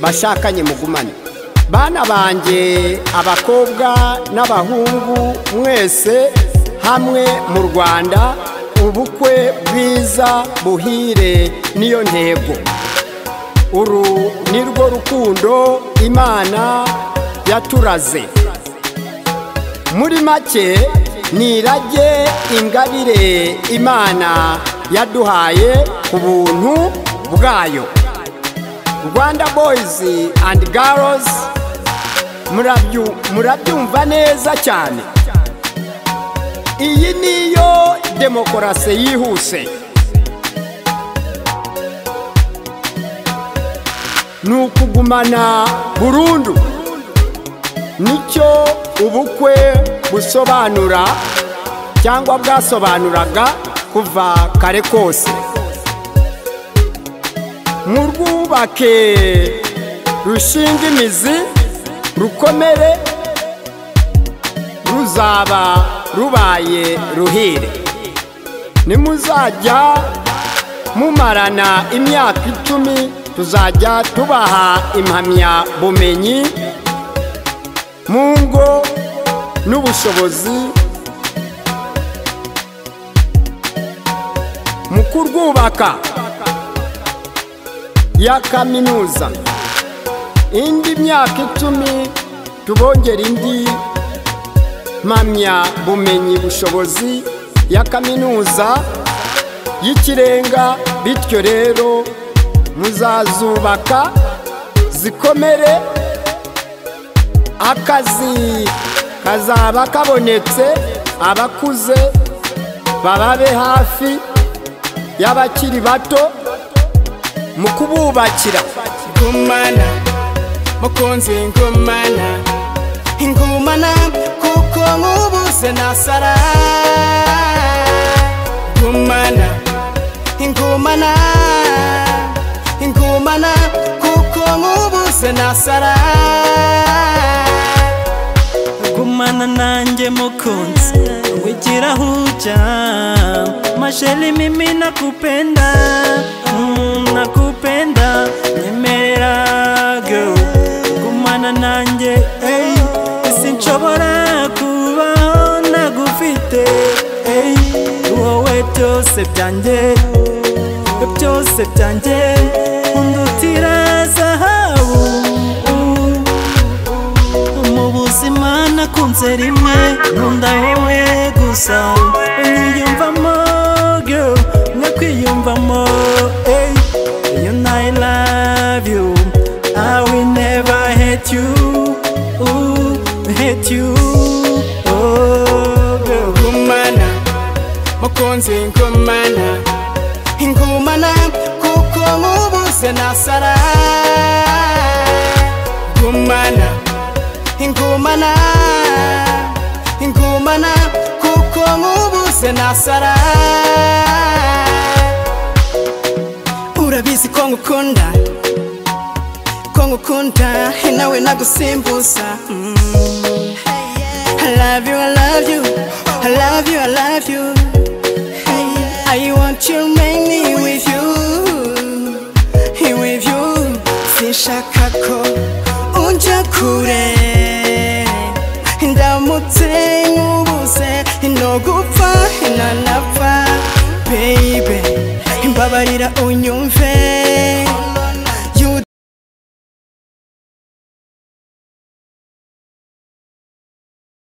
bashakanye mugumane bana banjye abakobwa n'abahungu mwese hamwe mu rwanda ubukwe bwiza buhire niyo ntego uru ni rwo rukundo imana yaturaze muri make ni irage ingabire imana yaduhaye ku buntu bwayo rwanda boyizi andi garozi murabyumva neza cyane iyi niyo demokarasi yihuse ni ukugumana burundu nicyo ubukwe busobanura cyangwa bwasobanuraga kuva kare kose murwubake rushinga imizi rukomere ruzaba rubaye ruhire nimuzajya mumarana imyaka icumi tuzajya tubaha impamyabumenyi mu ngo n'ubushobozi mu kurwubaka ya kaminuza indi myaka icumi tubongera indi mpamyabumenyi bushobozi ya kaminuza y'ikirenga bityo rero muzazubaka zikomere akazi kazaba kabonetse abakuze bababe hafi y'abakiri bato mu kububakira ngumana mukunzi ngumana ingumana kuko nkubuze nasara ngumana ingumana ingumana kuko nkubuze nasara gumana nanjye mukunzi wigira huja masheli mimi nakupenda mm, nakupenda nyemerera girl gumana nanjye hey, sinshobora kubaho nagufite hey, wowe byose byanjye byose byanjye undutira zahabu mu buzima nakunze rimwe nkunda wowe gusa niyumvamo girl nkakwiyumvamo ey you know I love you I will never hate you ooh, hate you oh girl ngumana mukunzi ngumana ingumana kuko nkubuze nasara ngumana ingumana ingumana kuko nkubuze nasara urabizi ko ngukunda ko ngukunda he nawe nagusimbuza mm. I love you, I love you, I love you, I love you. I want you, make me with you, with you. Sinshaka ko unja kure, ndamutse nkubuze, nogupfa, nanapfa, baby, mbabarira unyumve.